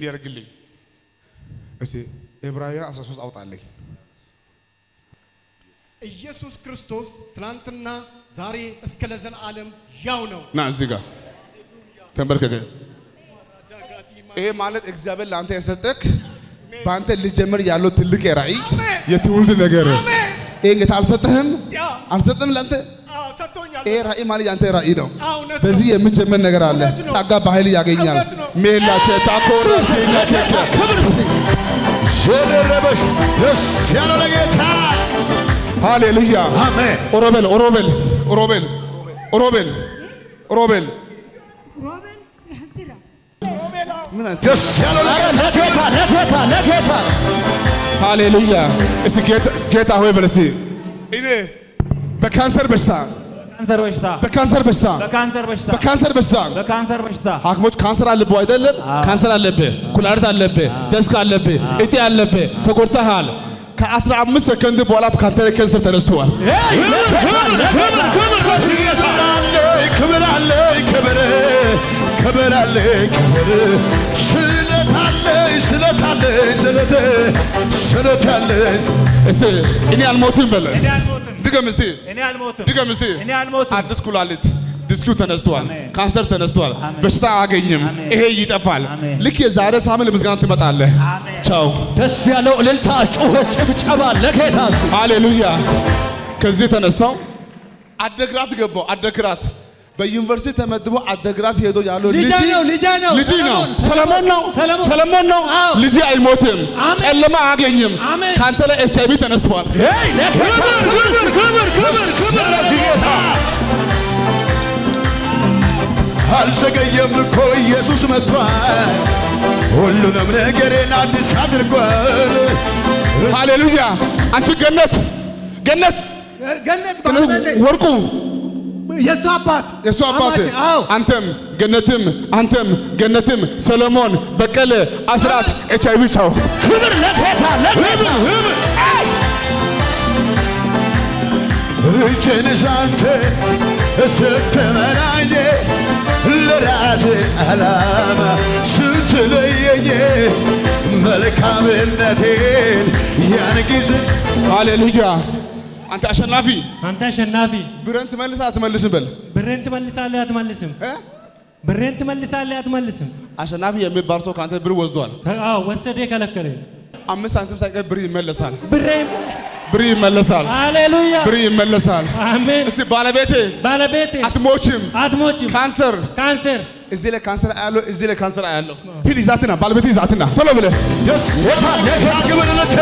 እንዲያደርግልኝ እስቲ ዕብራውያን 13 አውጣልኝ። ኢየሱስ ክርስቶስ ትናንትና ዛሬ እስከ ለዘላለም ያው ነው። ና እዚህ ጋር ተንበርከከ። ይሄ ማለት እግዚአብሔር ለአንተ የሰጠክ በአንተ ልጀምር ያለው ትልቅ ራእይ የትውልድ ነገር ይሄን ጌታ አልሰጠህም ያ አልሰጠህም ለአንተ አዎ፣ ሰጥቶኛል። ይሄ ራእይ ማለት የአንተ ራእይ ነው። አዎ፣ እውነት ነው። በዚህ የምጀመር ነገር አለ። እውነት ነው። ጸጋ በኃይል ያገኛል። እውነት ነው። ሜላቸ ታኮረ ሴላከተ ሸለረበሽ ደስ ያለው ለጌታ ሃሌሉያ አሜን። ኦሮቤል ኦሮቤል ኦሮቤል ኦሮቤል ኦሮቤል ሮቤል ያዝራ ምን አይነት ደስ ያለው ለጌታ ለጌታ ለጌታ ለጌታ ሃሌሉያ እስቲ ጌታ ጌታ ሆይ በል እስቲ እኔ በካንሰር በሽታ ካንሰር በሽታ በካንሰር በሽታ በካንሰር በሽታ በካንሰር በሽታ በካንሰር በሽታ ሐኪሞች ካንሰር አለብህ አይደለም? ካንሰር አለብህ፣ ኩላሊት አለብህ፣ ደስክ አለብህ፣ እጢ አለብህ፣ ተጎድተሃል። ከአስራ አምስት ሰከንድ በኋላ ካንተ ላይ ካንሰር ተነስተዋል። ሄይ ለጌታ ለጌታ ክብር አለኝ ክብር አለኝ ክብር ክብር አለኝ ክብር ስለት አለኝ ስለት አለኝ ስለት ስለት አለኝ እስቲ እኔ አልሞትም በለ እኔ አልሞትም ድገም እስቲ እኔ አልሞትም ድገም እስቲ እኔ አልሞትም አዲስ ኩላሊት ዲስኩ ተነስቷል፣ አሜን። ካንሰር ተነስቷል፣ አሜን። በሽታ አያገኝም፣ አሜን። ይሄ ይጠፋል። አሜን። ልክ የዛሬ ሳምንት ለምስጋና ትመጣለህ። አሜን። ቻው ደስ ያለው እልልታ ጩኸት ጭብጨባ ለጌታ እስቲ ሃሌሉያ። ከዚህ ተነሳው አደግራት ገባው። አደግራት በዩኒቨርሲቲ ተመድቦ አደግራት ሄዶ ያለው ልጄ ልጅ ነው፣ ልጄ ነው፣ ልጅ ነው፣ ሰለሞን፣ ሰለሞን ነው፣ ሰለሞን። ሰለሞን ነው። አዎ። ልጅ አይሞትም፣ አሜን። ጨለማ አያገኝም። አሜን። ካንተ ላይ ኤች አይቪ ተነስቷል። ሄይ ለጌታ ክብር ክብር ክብር ክብር ስለዚህ ጌታ አልዘገየም እኮ ኢየሱስ መጥቷል ሁሉንም ነገሬን አዲስ አድርጓል ሃሌሉያ። አንቺ ገነት ገነት ገነት ገነት ባለቤቴ ወርቁ የእሱ አባት የእሱ አባት አማቴ፣ አዎ አንተም ገነትም አንተም ገነትም ሰሎሞን በቀለ አስራት ኤች አይቪ ቻው ክብር ለጌታ ለጌታ እጄን ሳንተ ስትመራኝ ለራሴ ዓላማ ስትለየኝ መልካምነቴን ያን ጊዜ ሃሌሉያ። አንተ አሸናፊ አንተ አሸናፊ ብረን ትመልስ አትመልስም በል ብሬን ትመልሳለህ አትመልስም? እ? ብሬን ትመልሳለህ አትመልስም? አሸናፊ የሚባል ሰው ከአንተ ብር ወስዷል። አዎ ወሰደ ከለከለኝ። አምስት ሳንቲም ሳይቀር ብር ይመለሳል። ብሬ ብር ይመለሳል። ሃሌሉያ ብር ይመለሳል። አሜን። እስቲ ባለቤቴ ባለቤቴ አትሞችም። አትሞችም። ካንሰር ካንሰር እዚህ ላይ ካንሰር አያለው፣ እዚህ ላይ ካንሰር አያለው። ሂድ ይዛትና ባለቤቴ ይዛትና ቶሎ ብለህ ደስ ያለ ጌታ ክብር ልታ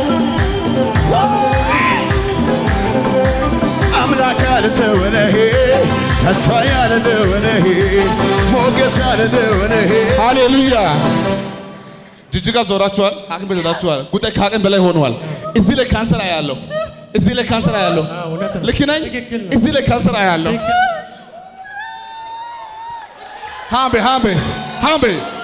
አምላክ ያልተወነሄ ተስፋ ያልተወነሄ ሞገስ ያልተወነሄ ሃሌሉያ። ጅጅጋ ዞራችኋል፣ ሐኪም ቤት ሄዳችኋል። ጉዳይ ከአቅም በላይ ሆነዋል። እዚህ ላይ ካንሰር አያለው፣ እዚህ ላይ ካንሰር አያለው። አዎ፣ እውነት ነው። ልክ ነኝ? ትክክል ነው። እዚህ ላይ ካንሰር አያለው። ሃምቤ ሃምቤ ሃምቤ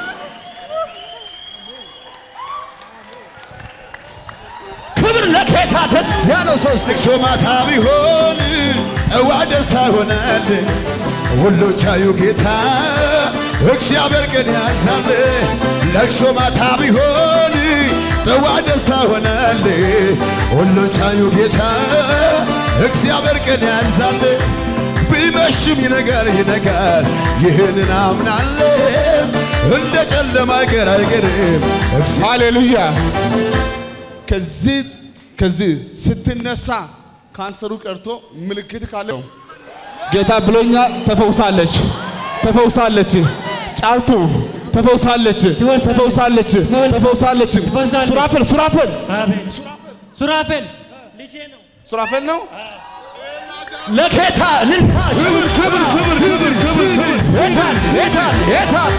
ክብር ለጌታ ደስ ያለው ሰው እስቲ ልቅሶ ማታ ቢሆን ጠዋ ደስታ ሆናል። ሁሉ ቻዩ ጌታ እግዚአብሔር ቀን ያዛል። ለቅሶ ማታ ቢሆን ጠዋ ደስታ ሆናል። ሁሉ ቻዩ ጌታ እግዚአብሔር ቀን ያዛል። ቢመሽም ይነጋል ይነጋል፣ ይህንን አምናለሁ። እንደ ጨለማ አይቀር አይቀርም እግዚአብሔር ሃሌሉያ። ከዚህ ከዚህ ስትነሳ ካንሰሩ ቀርቶ ምልክት ካለው ጌታ ብሎኛ ተፈውሳለች፣ ተፈውሳለች። ጫልቱ ተፈውሳለች፣ ተፈውሳለች፣ ተፈውሳለች። ትፈውሳለች። ሱራፌል ሱራፌል አሜን። ሱራፌል ልጄ ነው። ሱራፌል ነው። ለጌታ እልልታ ክብር ክብር ክብር ክብር ክብር ጌታን ጌታን ጌታን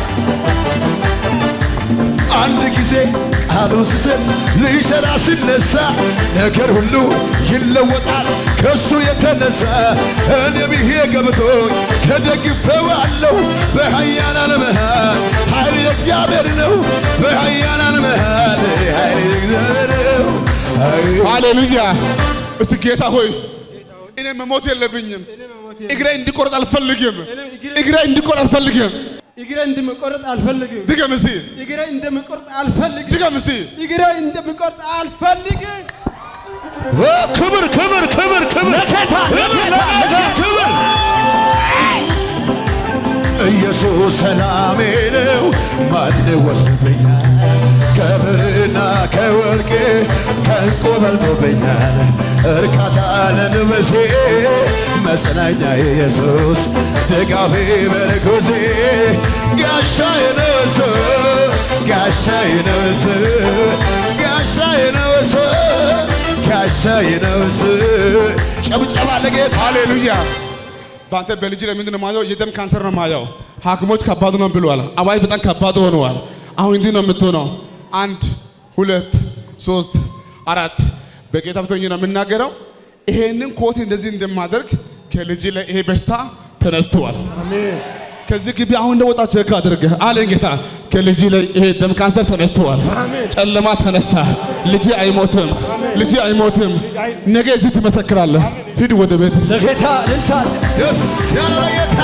አንድ ጊዜ ቃሉን ስሰጥ ሊሰራ ሲነሳ ነገር ሁሉ ይለወጣል ከሱ የተነሳ እኔም ይሄ ገብቶኝ ተደግፌዋለሁ በኃያላን መሃል ኃይል የእግዚአብሔር ነው በኃያላን መሃል ኃይል የእግዚአብሔር ነው ኃይል ሃሌሉያ። እስቲ ጌታ ሆይ እኔ መሞት የለብኝም። እግሬ እንዲቆረጥ አልፈልግም። እግሬ እንዲቆረጥ አልፈልግም። እግሬ እንደምቆርጥ አልፈልግም። ድገም እስቲ እግሬ እንደምቆርጥ አልፈልግም። ድገም እስቲ እግሬ እንደምቆርጥ አልፈልግም። ክብር ክብር ክብር ክብር ለጌታ ለጌታ ክብር ኢየሱስ ሰላሜ ነው፣ ማን ወስዶብኛል? ከብርና ከወርቅ ከእንቁ በልጦብኛል። እርካታ ለንብሴ መጽናኛ ኢየሱስ ድጋፌ ምርኩዜ ጋሻዬ ነው እሱ ጋሻዬ ነው እሱ ጋሻዬ ነው እሱ ጋሻዬ ነው እሱ ጨብጨባ ለጌታ ሃሌሉያ። በአንተ በልጅ ላይ ምንድን ነው የማየው? የደም ካንሰር ነው የማየው። ሐኪሞች ከባድ ነው ብለዋል። አባይ በጣም ከባድ ሆነዋል። አሁን እንዲህ ነው የምትሆነው። አንድ ሁለት ሶስት አራት በጌታ ብቶኝ ነው የምናገረው። ይሄንን ኮት እንደዚህ እንደማደርግ ከልጅ ላይ ይሄ በሽታ ተነስተዋል። ከዚህ ግቢ አሁን እንደወጣ ቼክ አድርገህ አለኝ ጌታ። ከልጅ ላይ ይሄ ደም ካንሰር ተነስተዋል። ጨለማ ተነሳ። ልጅ አይሞትም፣ ልጅ አይሞትም። ነገ እዚህ ትመሰክራለህ። ሂድ ወደ ቤት። ለጌታ እልልታ ደስ ያለ ጌታ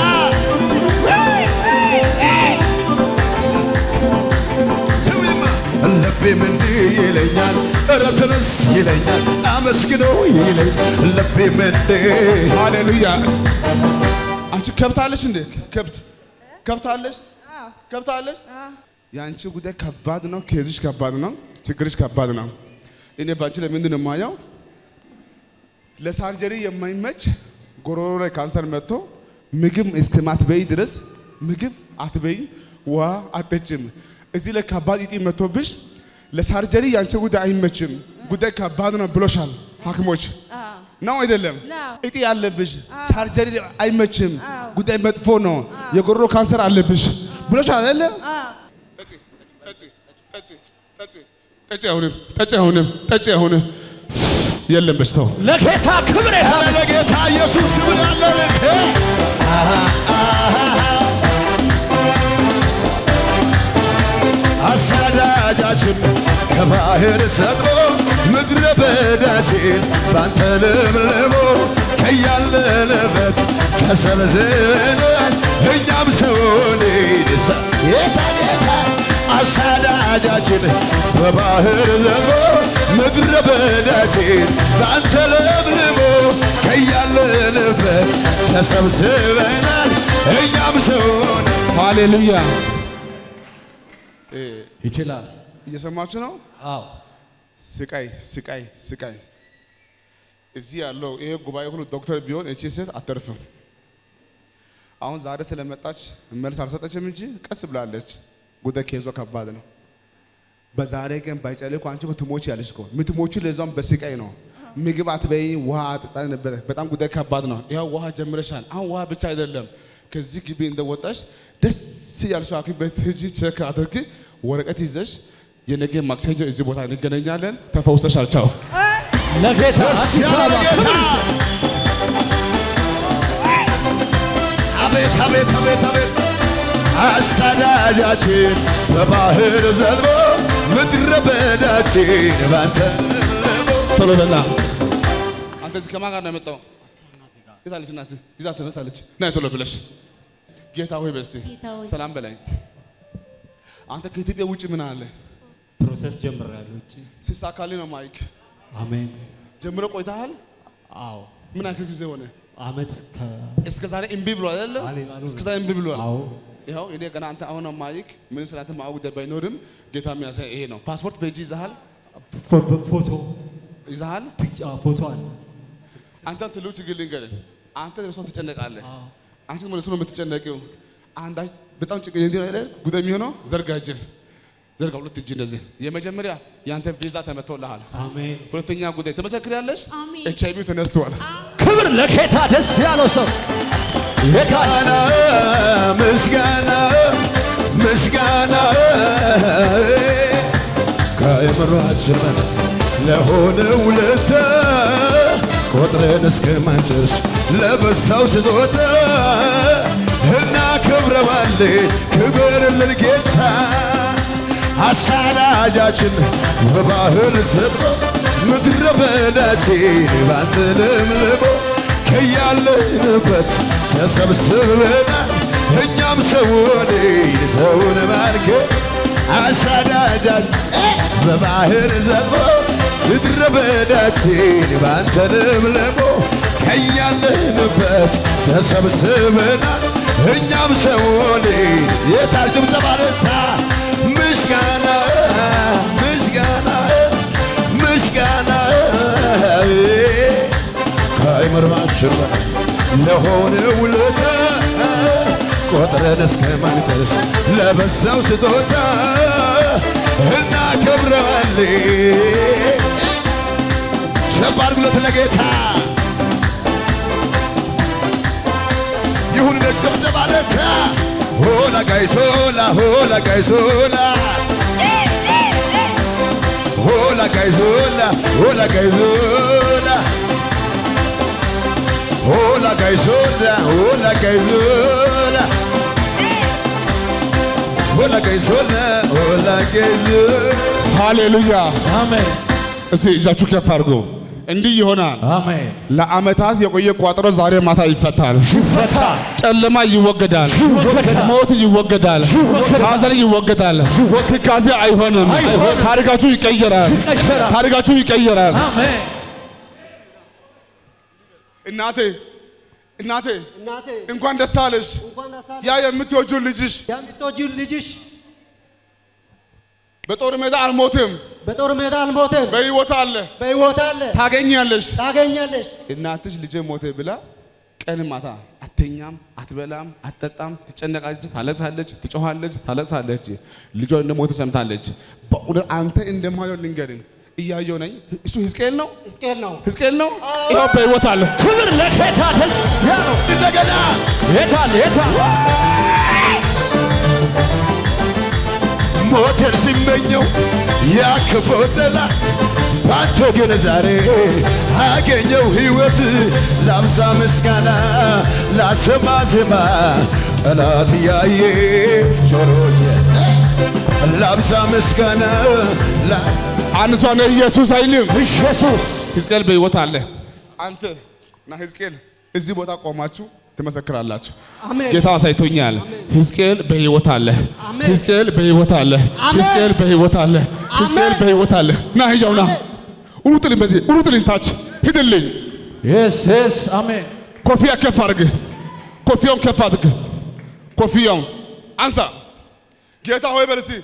ስሚማ ልቤም እንዲህ ይለኛል፣ ኧረ ተነስ ይለኛል፣ አመስግነው ይለኛል። ልቤም እንዲህ ሃሌሉያ። አንቺ ከብታለሽ እንዴ? ከብት ከብታለሽ ከብታለሽ። የአንቺ ጉዳይ ከባድ ነው። ኬዝሽ ከባድ ነው። ችግርሽ ከባድ ነው። እኔ በአንቺ ላይ ምንድን ነው የማየው? ለሳርጀሪ የማይመች ጎሮሮ ላይ ካንሰር መጥቶ ምግብ እስከማትበይ ድረስ ምግብ አትበይም፣ ውሃ አትጠጭም። እዚህ ላይ ከባድ እጢ መጥቶብሽ ለሳርጀሪ የአንቺ ጉዳይ አይመችም፣ ጉዳይ ከባድ ነው ብሎሻል ሐኪሞች ነው አይደለም? ነው። እጢ ያለብሽ ሳርጀሪ አይመችም፣ ጉዳይ መጥፎ ነው፣ የጎሮሮ ካንሰር አለብሽ ብሎሻል አይደለም? ጠጪ ጠጪ ጠጪ ጠጪ ጠጪ አሁንም ጠጪ አሁንም ጠጪ አሁንም የለም በሽታው ለጌታ ክብር ይሁን። ኧረ ለጌታ ኢየሱስ ክብር ያለን አሳዳጃችን ከባህር ሰጥሞ ምድረ በዳችን ባንተ ለምልሞ ከያለንበት ተሰብስበናል እኛም ሰውን ይድሳ ጌታ ጌታ አሳዳጃችን በባህር ዘሞ ምድረ በዳችን ባንተ ለምልሞ ከያለንበት ተሰብስበናል እኛም ሰውን ሃሌሉያ ይችላል። እየሰማችሁ ነው አዎ ስቃይ ስቃይ ስቃይ እዚህ ያለው ይሄ ጉባኤ ሁሉ ዶክተር ቢሆን እቺ ሴት አተርፍም አሁን ዛሬ ስለመጣች መልስ አልሰጠችም እንጂ ቀስ ብላለች ጉዳይ ከይዞ ከባድ ነው በዛሬ ቀን ባይጸልይ እኮ አንቺ እኮ ትሞች ያለሽ እኮ የምትሞቹ ለዛም በስቃይ ነው ምግብ አትበይ ውሃ አጥጣ ነበረ በጣም ጉዳይ ከባድ ነው ይኸው ውሃ ጀምረሻል አሁን ውሃ ብቻ አይደለም ከዚህ ግቢ እንደወጣሽ ደስ ያልሽው ሐኪም ቤት ሂጂ ቼክ አድርጊ ወረቀት ይዘሽ የነገ ማክሰኞ እዚህ ቦታ እንገናኛለን ተፈውሰሻል ቻው ለጌታ ደስ አዲስ ያለ አበባ ጌታ ክብር ይስጥ። አቤት አቤት አቤት አቤት አሳዳጃችን በባህር ዘልሞ ምድረ በዳችን ባንተ ለምልሞ ቶሎ በላ አንተ እዚህ ከማን ጋር ነው የመጣው የታለች እናት ይዛት ትመጣለች ና ቶሎ ብለሽ ጌታ ሆይ በስቲ ጌታ ሆይ። ሰላም በላይ አንተ ከኢትዮጵያ ውጭ ምን አለ ፕሮሰስ ጀምሬያለሁ ውጭ። ሲሳካልኝ ነው ማይክ አሜን። ጀምሮ ቆይተሃል አዎ ምን ያክል ጊዜ ሆነ አመት ከ እስከ ዛሬ እምቢ ብሏል አይደለም አሌ- አሉ- እስከ ዛሬ እምቢ ብሏል አዎ ይኸው እኔ ገና አንተ አሁን ነው ማይክ ምንም ስላንተ ማወቅ ጉዳይ ባይኖርም ጌታ የሚያሳይ ይሄ ነው ፓስፖርት በእጅ ይዘሃል ፎ- ፎቶ ይዘሃል ፒክቸ ፎቶ አለ። አንተ ትልቅ ችግር ልንገርህ አንተ ለእሷ ትጨነቃለህ አንተ ደግሞ ለእሱ ነው የምትጨነቂው አንዳች በጣም ጭቅ እንዲህ አይነት ጉዳይ የሚሆነው ዘርጋ እጅህ ዘርጋ ሁለት እጅ እንደዚህ የመጀመሪያ የአንተ ቪዛ ተመቶልሃል አሜን ሁለተኛ ጉዳይ ትመሰክሪያለሽ አሜን። ኤች አይቪ ተነስቷል ክብር ለጌታ ደስ ያለው ሰው ጌታ ምስጋና ምስጋና ምስጋና ከአእምሯችን በላይ ለሆነ ውለታ ቆጥረን እስከማንጨርስ ለበዛው ስጦታ እናከብረዋለን። ክብርልን ጌታ አሳዳጃችን በባህር ሰጥሞ ምድረ በዳችን ባንተ ለምልሞ ከያለንበት ተሰብስበናል እኛም ሰውን ሰውን ማርከ አሳዳጃች በባህር ዘግቦ ምድረ በዳችን ባንተ ለምልሞ ከያለንበት ተሰብስበናል እኛም ሰውን የታል ጭብጨባ ለታ ምስጋና ምስጋና ምስጋና ከአይምሯችን በላይ ለሆነ ውለታ ቆጥረን እስከ ማንጨርስ ለበዛው ስጦታ እናከብረዋለን። ሸብ አድርጉለት ለጌታ ይሁን ጭብጨባ ለታ ሆላ ጋይሶላ ሆላ ጋይሶላ ሆላ ጋይዞላ ሆላ ጋይዞላ ሆላ ጋይዞላ ሆላ ጋይዞላ ሆላ ጋይዞላ ሆላ ጋይዞላ ሃሌሉያ። አሜን እስቲ እጃችሁ ከፍ አድርጎ እንዲህ ይሆናል። አሜን ለዓመታት የቆየ ቋጠሮ ዛሬ ማታ ይፈታል። ይፈታ ጨለማ ይወገዳል። ይወገዳል። ሞት ይወገዳል። ሐዘን ይወገዳል። ትካዜ አይሆንም። አይሆንም። ታሪካችሁ ይቀየራል። ይቀየራል። ታሪካችሁ ይቀየራል። አሜን እናቴ እናቴ እናቴ እንኳን ደስ አለሽ። እንኳን ደስ አለሽ። ያ የምትወጂው ልጅሽ የምትወጂው ልጅሽ በጦር ሜዳ አልሞትም፣ በጦር ሜዳ አልሞተም፣ በሕይወት አለ። በሕይወት አለ። ታገኛለሽ። ታገኛለሽ። እናትሽ ልጄ ሞተ ብላ ቀን ማታ አተኛም፣ አትበላም፣ አትጠጣም፣ ትጨነቃለች፣ ታለቅሳለች፣ ትጮኻለች፣ ታለቅሳለች። ልጇ እንደሞተ ሰምታለች። በእውነት አንተ እንደማየው ልንገርህ፣ እያየው ነኝ። እሱ ሕዝቅኤል ነው፣ ሕዝቅኤል ነው። ሕዝቅኤል ነው። ይኸው በሕይወት አለ። ክብር ለጌታ ደስ ያለው እንደገና የታል የታል ሞቴን ሲመኘው ያክፈው ጠላት ባንተ ግን ዛሬ አገኘው ሕይወት ላብዛ ምስጋና ላሰማ ዜማ ጠላት እያየ ጆሮ የሰ ላብዛ ምስጋና ላ አንድ ሰው ነው ኢየሱስ አይልም። ኢየሱስ ሕዝቅኤል በሕይወት አለ። አንተ እና ሕዝቅኤል እዚህ ቦታ ቆማችሁ ትመሰክራላችሁ። አሜን። ጌታ አሳይቶኛል። ሕዝቅኤል በሕይወት አለ። አሜን። ሕዝቅኤል በሕይወት አለ። አሜን። ሕዝቅኤል በሕይወት አለ። ሕዝቅኤል በሕይወት አለ። ና ህያው ና ሩጥልኝ፣ በዚህ ሩጥልኝ፣ ታች ሂድልኝ። የስ የስ አሜን ኮፍያ ከፍ አድርግ። ኮፍያውን ከፍ አድርግ። ኮፍያውን አንሳ። ጌታ ሆይ በል እስኪ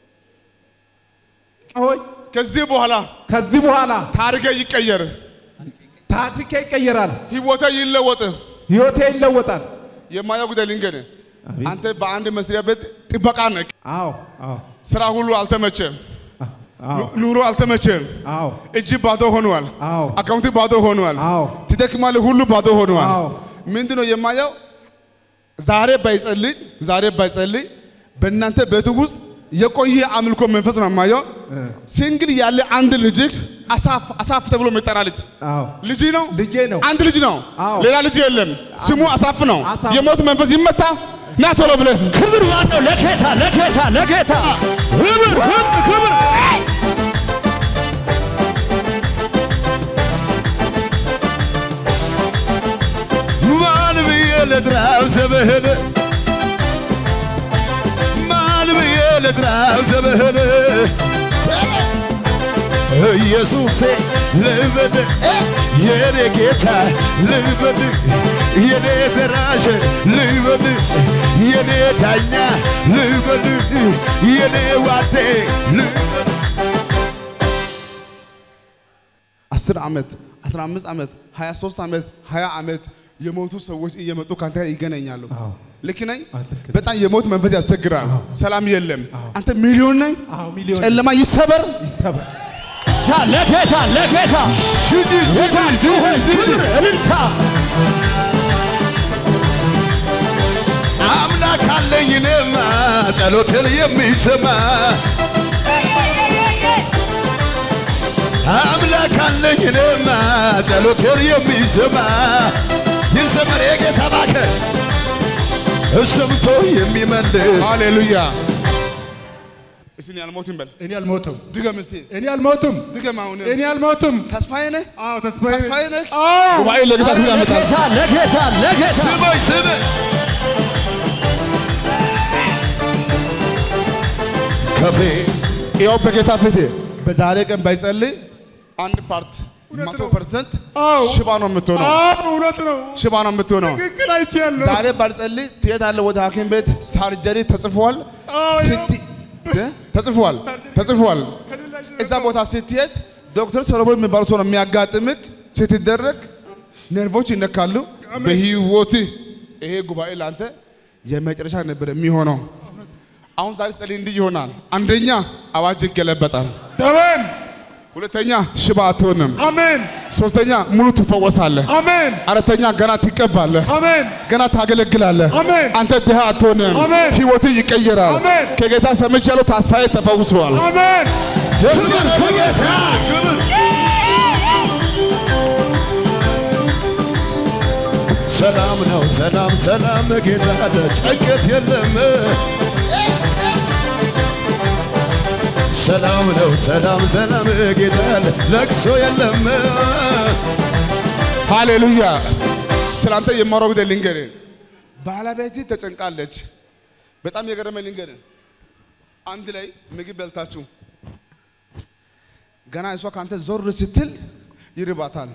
ሆይ ከዚህ በኋላ ከዚህ በኋላ ታሪኬ ይቀየር፣ ታሪኬ ይቀየራል፣ ህይወቴ ይለወጥ። ህይወቴ ይለወጣል። የማየው ጉዳይ ልንገርህ፣ አንተ በአንድ መስሪያ ቤት ጥበቃ ነህ። አዎ አዎ ስራ ሁሉ አልተመቸም፣ አዎ ኑ- ኑሮ አልተመቸም። አዎ እጅ ባዶ ሆኗል። አዎ አካውንት ባዶ ሆኗል። አዎ ትደክማለህ፣ ሁሉ ባዶ ሆኗል። አዎ ምንድን ነው የማየው? ዛሬ ባይጸልይ ዛሬ ባይጸልይ በእናንተ ቤት ውስጥ የቆየ አምልኮ መንፈስ ነው የማየው። ሲንግል ያለ አንድ ልጅ አሳፍ አሳፍ ተብሎ የሚጠራ ልጅ አዎ ልጅ ነው ልጄ ነው። አንድ ልጅ ነው። አዎ። ሌላ ልጅ የለም። ስሙ አሳፍ ነው። አሳፍ። የሞት መንፈስ ይመታ። ና ቶሎ ብለህ ክብር ማነው ለጌታ ለጌታ ለጌታ ክብር ክብር ክብር ማን ብዬ ልጥራው ስምህን ማን ብዬ ልጥራው ስምህን ኢየሱሴ ልበድ የኔ ጌታ ልበድ የኔ ደራሽ ልበድ የኔ ዳኛ ልበድ የኔ ዋዴ ልበድ አስር ዓመት አስራ አምስት ዓመት ሀያ ሶስት ዓመት ሀያ ዓመት የሞቱ ሰዎች እየመጡ ከአንተ ጋር ይገናኛሉ። አዎ ልክ ነኝ? አዎ፣ ልክ ነህ። በጣም የሞት መንፈስ ያስቸግራል። ሰላም የለም። አንተ ሚሊዮን ነኝ። አዎ ሚሊዮን ጨለማ ይሰበር። ይሰበር። ታ ለጌታ ለጌታ የታል ጩኸት ክብር እልልታ አምላክ አለኝ እኔማ ጸሎትን የሚሰማ አምላክ አለኝ እኔማ ጸሎትን የሚሰማ ይዘመር የጌታ ባከ ሰምቶ የሚመልስ ሃሌሉያ። እስቲ እኔ አልሞትም በል። እኔ አልሞትም፣ ድገም እስቲ እኔ አልሞትም፣ ድገም። አሁን እኔ አልሞትም። ተስፋዬ ነህ፣ አዎ ተስፋዬ ተስፋዬ ነህ። አዎ ጉባኤ ለጌታ ክብር ያመጣል። ለጌታ ለጌታ ለጌታ ስመኝ ስም ከፌ ይኸው በጌታ ፊት በዛሬ ቀን ባይጸልይ አንድ ፓርት መቶ ፐርሰንት አዎ። ሽባ ነው የምትሆነው። አዎ እውነት ነው። ሽባ ነው የምትሆነው። ትክክል አይቻለሁ። ዛሬ ባልጸልይ ትሄዳለህ ወደ ሐኪም ቤት ሳርጀሪ ተጽፏል። አዎ፣ ስቲ እ? ተጽፏል ተጽፏል። እዛ ቦታ ስትሄድ ዶክተር ሰሎሞን የሚባሉ ሰው ነው የሚያጋጥምክ። ስትደረግ ነርቮች ይነካሉ። በህይወት ይሄ ጉባኤ ለአንተ የመጨረሻ ነበር የሚሆነው። አሁን ዛሬ ጸልይ እንዲህ ይሆናል። አንደኛ አዋጅ ይገለበጣል። አሜን ሁለተኛ ሽባ አትሆንም። አሜን ሶስተኛ ሙሉ ትፈወሳለህ። አሜን አራተኛ ገና ትቀባለህ። አሜን ገና ታገለግላለህ። አሜን። አንተ ድሃ አትሆንም። አሜን። ህይወት ይቀየራል። አሜን። ከጌታ ሰምቻለሁ። ተስፋዬ ተፈውሰዋል። አሜን ደስ ያለ ጌታ ሰላም ነው ሰላም ሰላም ጌታ አለ ጭንቀት የለም ሰላም ነው ሰላም ሰላም ጌታ አለ ለቅሶ የለም ሃሌሉያ። ስላንተ የማወራው ጉዳይ ልንገርህ። ባለቤት ተጨንቃለች። በጣም የገረመኝ ልንገርህ። አንድ ላይ ምግብ በልታችሁ ገና እሷ ከአንተ ዞር ስትል ይርባታል።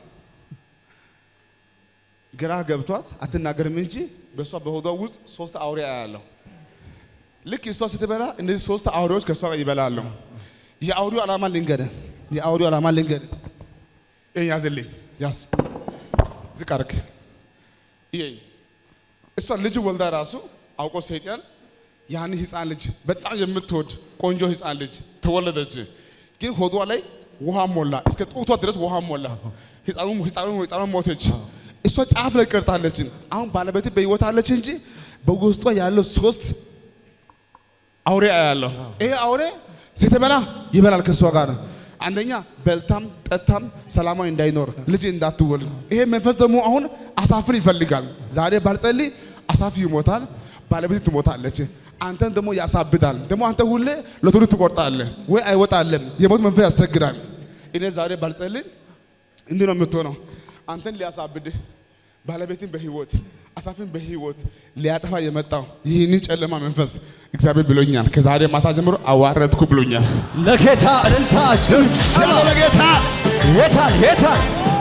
ግራ ገብቷት አትናገርም እንጂ በእሷ በሆዷ ውስጥ ሶስት አውሬ ያለው ልክ እሷ ስትበላ እነዚህ ሶስት አውሬዎች ከእሷ ጋር ይበላሉ። የአውሬው ዓላማ ልንገርህ። የአውሬው ዓላማ ልንገርህ። ይሄን ያዝልኝ፣ ያዝ ዝቅ አድርግ። ይሄ እሷ ልጅ ወልዳ ራሱ አውቆ ሰይጣን ያን ህፃን ልጅ በጣም የምትወድ ቆንጆ ህፃን ልጅ ተወለደች። ግን ሆዷ ላይ ውሃ ሞላ፣ እስከ ጡቷ ድረስ ውሃ ሞላ። ህፃኑ ህፃኑ ህፃኑ ሞተች። እሷ ጫፍ ላይ ቀርታለች። አሁን ባለቤት በህይወት አለች እንጂ በውስጧ ያለው ሶስት አውሬ ያለው ይሄ አውሬ ስትበላ ይበላል ከእሷ ጋር አንደኛ በልታም ጠታም ሰላማዊ እንዳይኖር ልጅ እንዳትወልድ። ይሄ መንፈስ ደግሞ አሁን አሳፍን ይፈልጋል። ዛሬ ባልጸልይ አሳፍ ይሞታል፣ ባለቤት ትሞታለች። አንተን ደግሞ ያሳብዳል። ደግሞ አንተ ሁሌ ሎተሪ ትቆርጣለህ ወይ አይወጣለም። የሞት መንፈስ ያስቸግራል። እኔ ዛሬ ባልጸልይ እንዲህ ነው የምትሆነው። አንተን ሊያሳብድህ ባለቤትን በህይወት አሳፍን በህይወት ሊያጠፋ የመጣው ይህንን ጨለማ መንፈስ እግዚአብሔር ብሎኛል። ከዛሬ ማታ ጀምሮ አዋረድኩ ብሎኛል። ለጌታ እልልታ ደስ ያለ ለጌታ የታል የታል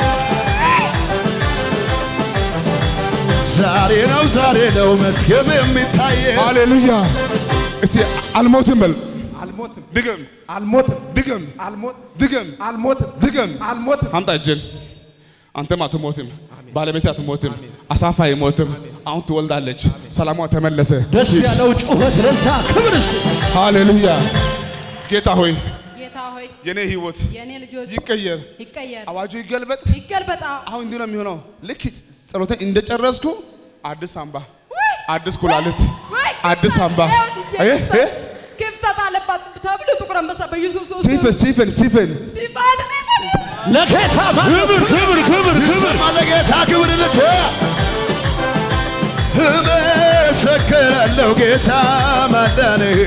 ዛሬ ነው ዛሬ ነው መስገብ የሚታየው ሃሌሉያ! እስቲ አልሞትም በል አልሞትም ድገም፣ አልሞትም ድገም፣ አልሞትም ድገም፣ አልሞትም ድገም። አልሞትም አምጣ እጅን። አንተም አትሞትም፣ ባለቤት አትሞትም፣ አሳፋ አይሞትም። አሁን ትወልዳለች። ሰላሟ ተመለሰ። ደስ ያለው ጩኸት እልልታ ክብር እስቲ ሃሌሉያ! ጌታ ሆይ ጌታ ሆይ የኔ ህይወት የእኔ ልጆች ይቀየር፣ ይቀየር አዋጁ ይገልበጥ። ይገልበጣ አሁን እንዲህ ነው የሚሆነው። ልክ ጸሎቴን እንደጨረስኩ አዲስ አምባ፣ አዲስ ኩላሊት፣ አዲስ አምባ እ እ ክፍተት አለባት ተብሎ ጥቁር አንበሳ በኢየሱስ ስም ሲፈን ሲፈን ሲፈን ሲባል ሲባል ለጌታ ክብር ክብር ክብር ይሰማ ለጌታ ክብር ልት እመሰክራለሁ ጌታ ማዳንህ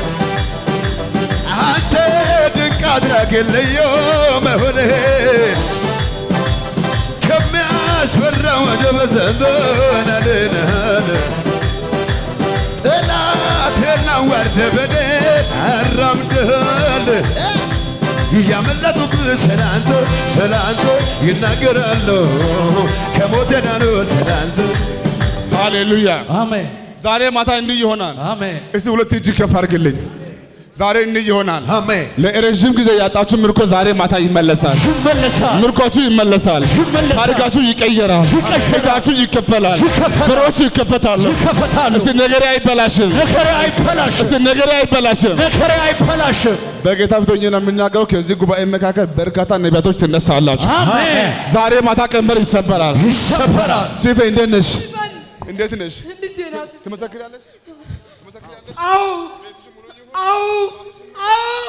አንተ ድንቅ አድራጊ ልዩ መሆንህ ከሚያስፈራው ወጀብ ዘንዶን አድነሃል ጠላቴን አዋርደህ በድል አራምደሃል እያመለጡት ስላንተ ስላንተ ይናገራሉ ከሞት ዳኑ ስላንተ ሃሌሉያ። አሜን ዛሬ ማታ እንዲህ ይሆናል። አሜን እስቲ ሁለት እጅ ከፍ አድርግልኝ። ዛሬ እንዲህ ይሆናል። አሜን ለረዥም ጊዜ ያጣችሁ ምርኮ ዛሬ ማታ ይመለሳል። ይመለሳል ምርኮቹ ይመለሳል። ይመለሳል። ታሪካችሁ ይቀየራል። ይቀየራል። ቤታችሁ ይከፈላል። ይከፈላል። በሮች ይከፈታሉ። ይከፈታሉ እስቲ ነገሬ አይበላሽም። ነገሬ አይበላሽም እስቲ ነገሬ አይበላሽም። ነገሬ አይበላሽም በጌታ ፊት ሆኜ ነው የምናገረው። ከዚህ ጉባኤ መካከል በርካታ ነቢያቶች ትነሳላችሁ። አሜን ዛሬ ማታ ቀንበር ይሰበራል። ይሰበራል ሲፌ እንዴት ነሽ? እንዴት ነሽ? ልጄ ናት ትመሰክሪያለሽ? ትመሰክሪያለሽ? አው አው አው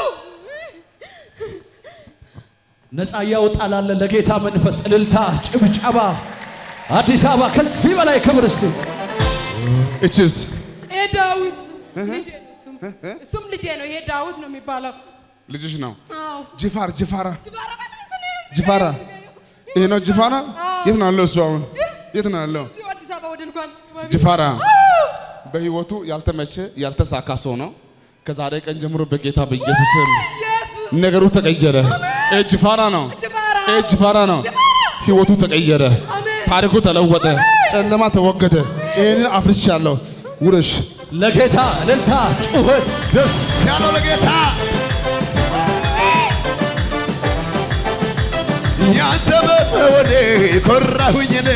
ነፃ ያውጣላለ ለጌታ መንፈስ እልልታ ጭብጨባ አዲስ አበባ ከዚህ በላይ ክብር እስቲ እችስ ይሄ ዳዊት ልጄ ነው እሱም እሱም ልጄ ነው ይሄ ዳዊት ነው የሚባለው ልጅሽ ነው። አው ጅፋር ጅፋራ ጅፋራ ጅፋራ ይሄ ነው ጅፋራ። የት ነው ያለው እሱ አሁን? የት ነው ያለው? እዚሁ አዲስ አበባ ወደ ልጓን ጅፋራ በህይወቱ ያልተመቸ ያልተሳካ ሰው ነው። ከዛሬ ቀን ጀምሮ በጌታ በኢየሱስ ስም ኢየሱስ ነገሩ ተቀየረ። እጅ ፋራ ነው። ጅባራ እጅ ፋራ ነው። ህይወቱ ተቀየረ። አሜን ታሪኩ ተለወጠ። ጨለማ ተወገደ። ይህንን አፍርሻለሁ። ውረሽ ለጌታ እልልታ ጩኸት ደስ ያለው ለጌታ ያንተ በመሆኔ ኮራሁኝ እኔ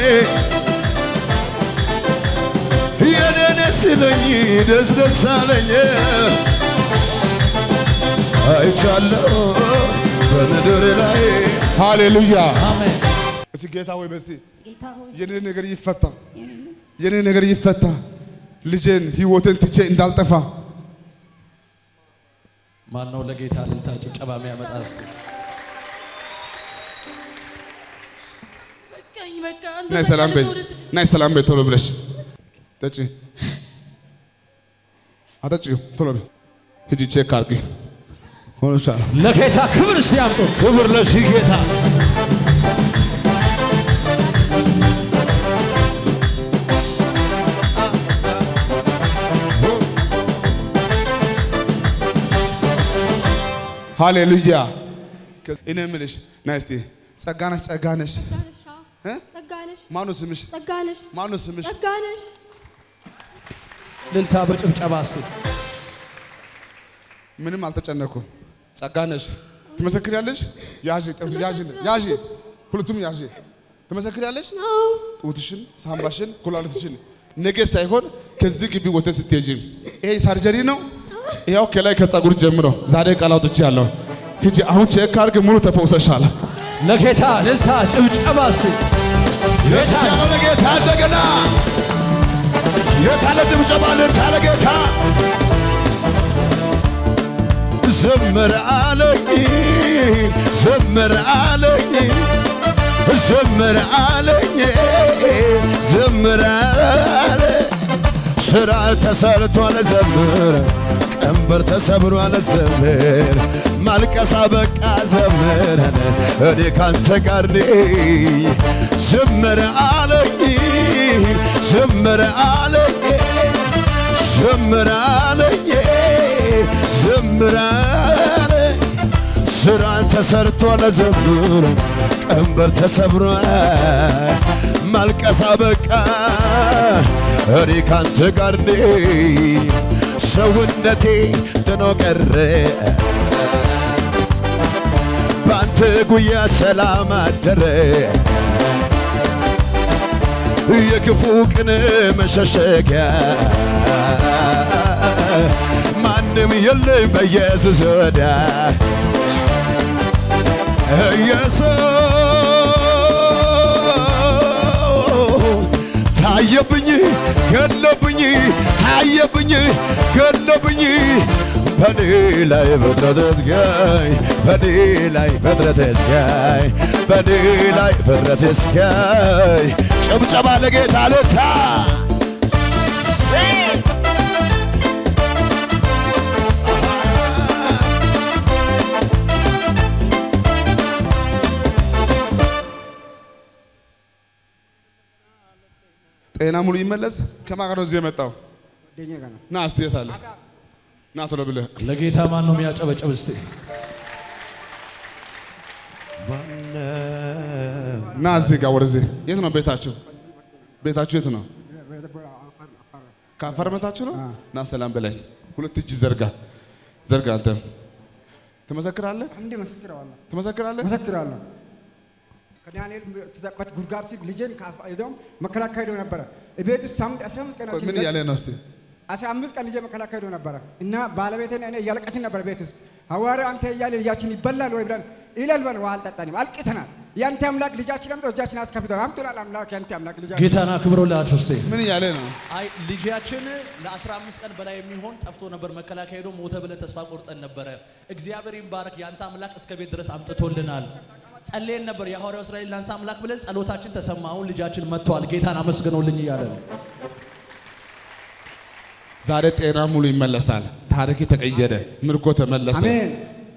የኔነ ስለኝ ደስ ደስ አለኝ አይቻለሁ በምድር ላይ ሃሌሉያ። አሜን እስቲ ጌታ ወይ በስቲ ጌታ ሆይ የኔ ነገር ይፈታ፣ የኔ ነገር ይፈታ። ልጄን ህይወትን ትቼ እንዳልጠፋ ማን ነው ለጌታ እልልታ ጭብጨባ የሚያመጣ እስቲ በቃኝ በቃ አንተ ናይ ሰላም በይ፣ ናይ ሰላም በይ ቶሎ ብለሽ ጠጪ፣ አጠጪው ቶሎ በይ። ሂጂ ቼክ አድርጊ ሆኖሻል። ለጌታ ክብር እስቲ አምጡ ክብር ለዚህ ጌታ ሃሌሉያ። እኔ የምልሽ ናይ እስቲ ጸጋነሽ ጸጋነሽ እ? ጸጋነሽ ማነው ስምሽ? ጸጋነሽ ማነው ስምሽ? ጸጋነሽ እልልታ በጭብጨባ እስቲ ምንም አልተጨነኩም። ጸጋነሽ ትመሰክሪያለሽ? ያዢ ጠ- ያዢ ያዢ ሁለቱም ያዢ ትመሰክሪያለሽ? ጡትሽን፣ ሳምባሽን፣ ኩላሊትሽን ነገ ሳይሆን ከዚህ ግቢ ወተት ስትሄጂ ይሄ ሳርጀሪ ነው። ያው ከላይ ከጸጉር ጀምሮ ዛሬ ቃል አውጥቻለሁ። ሂጂ አሁን ቼክ አድርግ፣ ሙሉ ተፈውሰሻል። ለጌታ እልልታ ጭብጨባ እስቲ ደስ ያለው ለጌታ እንደገና የታለ ጭብጨባ ልታ ለጌታ ዘምር አለኝ ዘምር አለኝ ዘምር አለኝ ዘምር አለ ስራ ተሰርቷል ዘምር ቀንበር ተሰብሯል ዘምር ማልቀሳ በቃ ዘምር እኔ ካንተ ጋር ነኝ ዘምር አለኝ ዘምር አለኝ ዘምር አለኝ ዘምር አለኝ ስራ ተሰርቷል ዘምር ቀንበር ተሰብሯል ማልቀሳ በቃ እኔ ካንተ ጋር ነኝ ሰውነቴ ድኖ ቀረ በአንተ ጉያ ሰላም አደረ የክፉ ቅን መሸሸጊያ ማንም የለም በኢየሱስ ወዳ ኢየሱስ ታየብኝ ገለብኝ ታየብኝ ገለብኝ በኔ ላይ ፍጥረት እስጋይ በኔ ላይ ፍጥረት እስጋይ በኔ ላይ ፍጥረት እስጋይ ጭብጨባ ለጌታ ልታ ጤና ሙሉ ይመለስ። ከማን ጋር ነው እዚህ የመጣው? ና እስቲ የት አለ? ና ቶሎ ብለህ ለጌታ ማን ነው የሚያጨበጭብ እስቲ ና እዚህ ጋር ወደዚህ። የት ነው ቤታችሁ? ቤታችሁ የት ነው? ከአፋር መታችሁ ነው? ና ሰላም በላይ ሁለት እጅ ዘርጋ ዘርጋ። አንተ ትመሰክራለህ? አንዴ መሰክረዋለሁ ትመሰክራለህ? መሰክራለሁ። ከዳንኤል ተዘቅበት ጉድጓድ ሲል ልጄን ከአፍ- ይዘው መከላከያ ሄዶ ነበረ። ቤት ውስጥ ሳምንት 15 ቆይ ቀናችን ምን እያለ ነው እስቲ? አስራ አምስት ቀን ልጄ መከላከያ ሄዶ ነበረ እና ባለቤቴን እኔ እያለቀስን ነበር ቤት ውስጥ ሐዋርያ አንተ እያለ ልጃችን ይበላል ወይ ብለን ይላል ብለን ውሃ አልጠጣንም፣ አልቅሰናል። ያንተ አምላክ ልጃችን አምጥቶ እጃችን አስከፍተዋል። አምጡላል አምላክ ያንተ አምላክ ልጃችን ጌታን አክብሮላችሁ እስቲ ምን እያለ ነው? አይ ልጃችን ለ15 ቀን በላይ የሚሆን ጠፍቶ ነበር። መከላከያ ሄዶ ሞተ ብለን ተስፋ ቆርጠን ነበረ። እግዚአብሔር ይባረክ፣ ያንተ አምላክ እስከ ቤት ድረስ አምጥቶልናል። ጸልየን ነበር የሐዋርያው እስራኤል ላንሳ አምላክ ብለን ጸሎታችን ተሰማ። አሁን ልጃችን መጥቷል። ጌታን አመስግነውልኝ እያለ ነው። ዛሬ ጤና ሙሉ ይመለሳል። ታሪክ ተቀየረ። ምርኮ ተመለሰ። አሜን።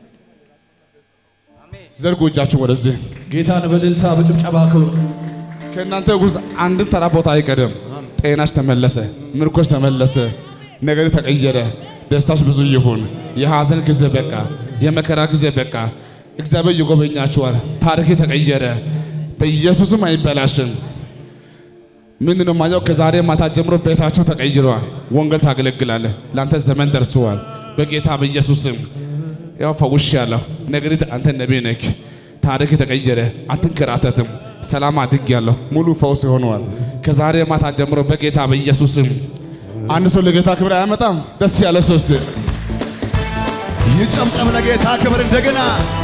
ዘርጉ እጃችሁ ወደዚህ። ጌታን በእልልታ በጭብጨባ ክብር ከእናንተ ውስጥ አንድም ተራ ቦታ አይቀርም። ጤናሽ ተመለሰ፣ ምርኮሽ ተመለሰ፣ ነገር ተቀየረ። ደስታሽ ብዙ ይሁን። የሐዘን ጊዜ በቃ፣ የመከራ ጊዜ በቃ። እግዚአብሔር ይጎበኛችኋል። ታሪክ ተቀየረ። በኢየሱስም አይበላሽም። ምንድን ነው ማየው? ከዛሬ ማታ ጀምሮ ቤታችሁ ተቀይሯል። ወንጌል ታገለግላለህ። ለአንተ ዘመን ደርሰዋል። በጌታ በኢየሱስም ያው ፈውሽ ያለሁ ነገር አንተ ነቢይ ነህ። ታሪክ ተቀየረ። አትንከራተትም። ሰላም አድግ ያለሁ ሙሉ ፈውስ ሆነዋል። ከዛሬ ማታ ጀምሮ በጌታ በኢየሱስም አንድ ሰው ለጌታ ክብር አያመጣም። ደስ ያለ ሶስት ይጨምጨም ለጌታ ክብር እንደገና